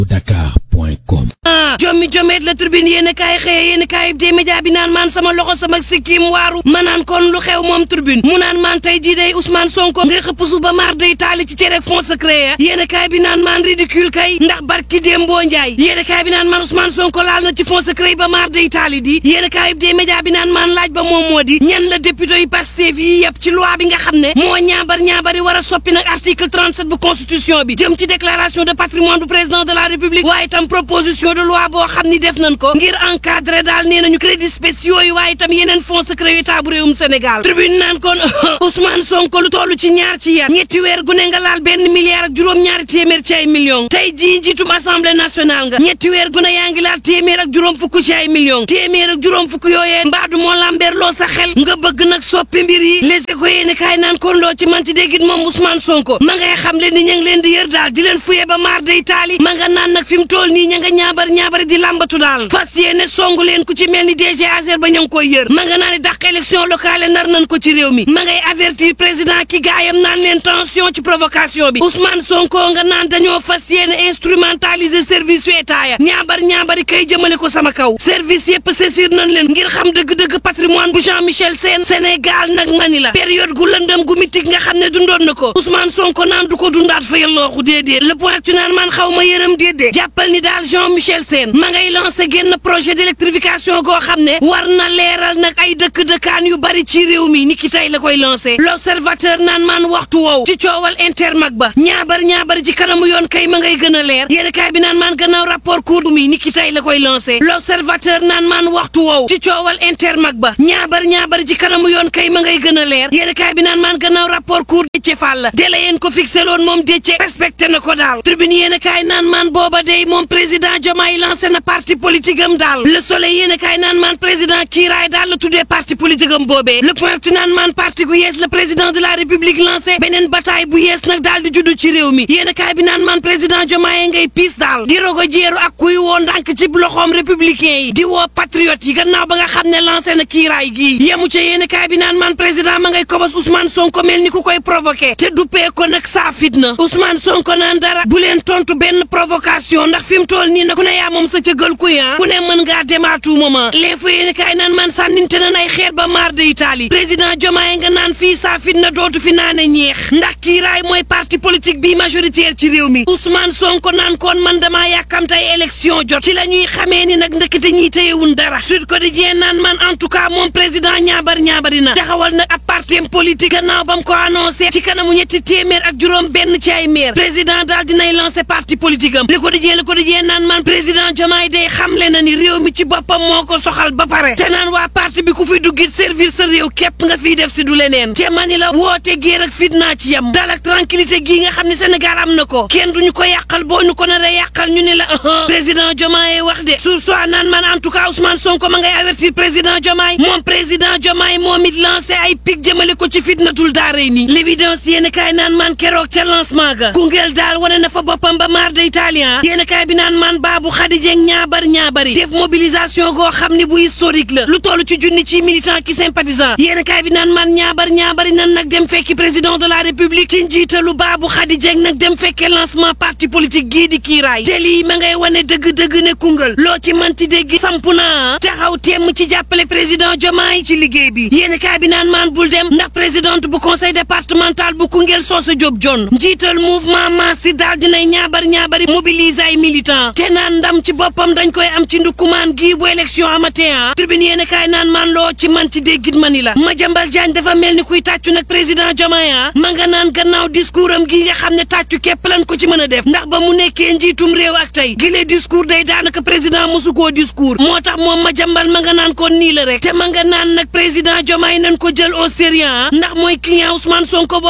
dakar.com ah jommi jomeet la turbine yéen a kaay xëye yéen a kaay des média bi naan maan sama loxo sama sikkim waaru ma naan kon lu xew moom turbine mu naan maan tey jii day Ousmane Sonko nga xëpp su ba maar day taali ci cere fond secret ya yéen a kaay bi naan maan ridicule kay ndax barki Dembo Njaay yéen a kaay bi naan maan Ousmane Sonko laal na ci fond secret ba maar day taali di yéen a kaay des média bi naan maan laaj ba moom moo di ñan la député yi Pastef yi yëpp ci loi bi nga xam ne moo ñaabar ñaabari war a soppi nag article 37 bu constitution bi jëm ci déclaration de patrimoine du président de la république waaye tam proposition de loi boo xam ni def nañ ko ngir encadrer daal nee nañu crédits spéciaux yi waaye tam yeneen fonds secret yu état bu réewum Sénégal tribune naan kon Ousmane Sonko lu toll ci ñaar ci yar ñetti weer gu ne nga laal benn milliard ak juróom-ñaari téeméer ci ay millions tey jii njiitum assemblée nationale nga ñetti weer gu ne yaa ngi laal téeméer ak juróom fukk ci ay millions téeméer ak juróom fukk yooyee mbaadu moo lambeer loo sa xel nga bëgg nag soppi mbir yi les éco yéeni kaay naan kon loo ci manti déggit moom Ousmane Sonko ma ngay xam leen ni ña ngi leen di yër daal di leen fuye ba maar day taali ma nga naan nag fi mu toll nii ña nga ñaabar ñaabari di làmbatu daal fas yéene songu leen ku ci mel ni DG Azer ba ña ngi koy yër ma nga naa ne dàq élection locale nar nañ ko ci réew mi ma ngay avertir président ki gaayam naan leen tension ci provocation bi Ousmane Sonko nga naan dañoo fas yéene instrumentaliser service yu état ya ñaabar ñaabari kay jëmale ko sama kaw service yëpp saisir nañ leen ngir xam dëgg-dëgg patrimoine bu Jean Michel Sène Sénégal nag mani la période gu lëndëm gu mitig nga xam ne dundoon na ko Ousmane Sonko naan du ko dundaat fa yallooxu déedéet le point tu naan man xaw ma yërëm déedéet jàppal ni daal Jean Michel Sène ma ngay lancé génn projet d'électrification goo xam ne war na leeral nag ay dëkk-dëkkaan yu bari ci réew mi ni ki tey la koy lancé l'observateur naan man waxtu woow ci coowal intermag ba ñaabar ñaabar ci kanamu yoon kay ma ngay gën a leer yéen kaay bi naan man gannaaw rapport cour mi ni ki tey la koy lancé l'observateur naan man waxtu woow ci coowal intermag ba ñaabar ñaabar ci kanamu yoon kay ma ngay gën a leer yéen kaay bi naan man gannaaw rapport cour Déthié Fall la délai yéen ko fixé loon moom Déthié respecté na ko daal tribune yéen kaay naan man booba day moom président Diomaye lancé na parti politique am daal le soleil yéen kaay naan man président kiiraay daal la tuddee parti politique am boobee le point ci naan man parti gu yees le président de la république lancé beneen bataille bu yees nag daal di juddu ci réew mi yéen kaay bi naan man président Diomaye ngay piis daal di rogo jeeru ak kuy woo ndànk ci loxoom républicain yi di woo patriote yi gannaaw ba nga xam ne lancé na kiiraay gii yemu ca yéen kaay bi naan man président ma ngay kobos Ousmane Sonko mel ni ku koy provoqué te duppee ko nag saa fitna Ousmane Sonko naan dara bu leen tontu benn provocation ndax fi mu toll nii nag ku ne yaa moom sa cëgal kuy ah ku ne mën ngaa dem à tout moment les fa yéen kaay naan man sànninte nan ay xeer ba maar de Italie président Diomaye nga naan fii saa fitna dootu fi naane ñeex ndax kiiraay mooy parti politique bi majoritaire ci réew mi Ousmane Sonko naan kon man damaa yàkkamte ay élection jot ci la ñuy xamee ni nag ndëkkate ñiy téyewun dara Sud Quotidien naan man en tout cas moom président ñaabar ñaabari na taxawal nag ab parti politique gannaaw ba mu ko annoncé ci kanamu ñetti téeméer ak juróom benn ci ay maire président daal dinay lancé parti politique am Le Quotidien Le Quotidien naan man président Diomaye day xamle na ni réew mi ci boppam moo ko soxal ba pare te naan waa parti bi ku fi duggit servir sa réew képp nga fiy def si du leneen te mani la woote géer ak fitna ci yam dal ak tranquillité gii nga xam ne Sénégal am na ko kenn duñu ko yàqal boo ñu ko nar a yàqal ñu ne la président Diomaye wax de sur soit naan man en tout cas Ousmane Sonko ma ngay avertir président Diomaye moom président Diomaye moom it lancé ay pic jëmale ko ci fitnatul daaray nii l'évidence yéen kaay naan man keroog ca lancement ga Koungheul daal wane na fa boppam ba maar de italien yéen kaay bi naan man baabu xadijeng ñaabar ñaabari def mobilisation goo xam ni bu historique la lu toll ci junni ci militant ki sympathisant yéen kaay bi naan man ñaabar ñaabari nan nag dem fekki président de la république ci njiitalu baabu xadijeng nag dem fekkee lancement parti politique gii di kiiraay te lii ma ngay wane dëgg-dëgg ne Koungheul loo ci manti dégg samp naa taxaw temm ci jàppale président Diomaye ci liggéey bi yéen kaay bi naan man bul dem ndax présidente bu conseil départemental bu Koungheul Soosa Diop John njiital mouvement Massi daal dinay ñaabar ñaabari mobiliser ay militant te naan ndam ci boppam dañ koy am ci ndukumaan gii bu élection amatee ah tribune yéen kaay naan man loo ci man ci déggit mani la Madiambal Diagne dafa mel ni kuy tàccu nag président Diomaye ah ma nga naan gannaaw discours am gii nga xam ne tàccu képp lan ko ci mën a def ndax ba mu nekkee njiitum réew ak tey gilee discours day daanaka président mosu koo discours moo tax moom Madiambal ma nga naan kon nii la rek te ma nga naan nag président Diomaye nañ ko jël au sérieux ndax mooy client Ousmane Sonko